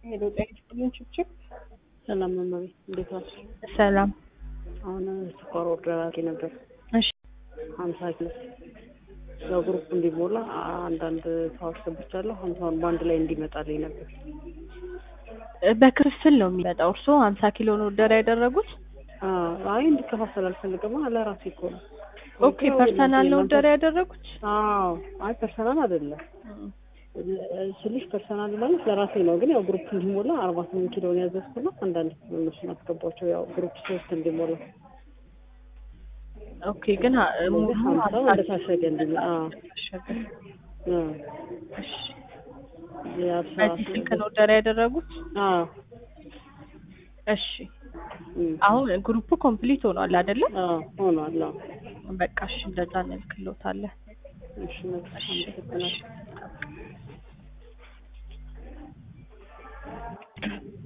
ሄሎ ጤና ይስጥልኝ ችብችብ ሰላም መመቤት እንዴት ዋልሽ? ሰላም አሁን ስኳር ኦርደር አድርጌ ነበር እሺ ሀምሳ ኪሎ ለግሩፕ እንዲሞላ አንዳንድ ሰው አስገብቻለሁ። ሀምሳውን በአንድ ላይ እንዲመጣልኝ ነበር። በክፍል ነው የሚመጣው እርስዎ ሀምሳ ኪሎ ነው ኦርደር ያደረጉት አዎ፣ አይ እንዲከፋፈል አልፈልግም። ለራሴ እኮ ነው። ኦኬ ፐርሰናል ነው ኦርደር ያደረጉት አዎ፣ አይ ፐርሰናል አይደለም ስልሽ ፐርሰናል ማለት ለራሴ ነው። ግን ያው ግሩፕ እንዲሞላ አርባ ስምንት ኪሎን ያዘዝኩና አንዳንድ እነሱን አስገባቸው። ያው ግሩፕ ሶስት እንዲሞላ ኦኬ ግን አ- ሙሉ ሀምሳ ሀምሳ ወደ ታሸገ እንዲሞላ አዎ፣ ታሸገ አዎ። እሺ የአስራ በዚህ ስልክ ነው ኦርደር ያደረጉት አዎ እሺ እም፣ አሁን ግሩፑ ኮምፕሊት ሆኗል አይደለ አዎ ሆኗል። አዎ በቃ እሺ እንደዛ እንልክሎታለን እሺ መልካም እሺ አመሰግናለሁ። እሺ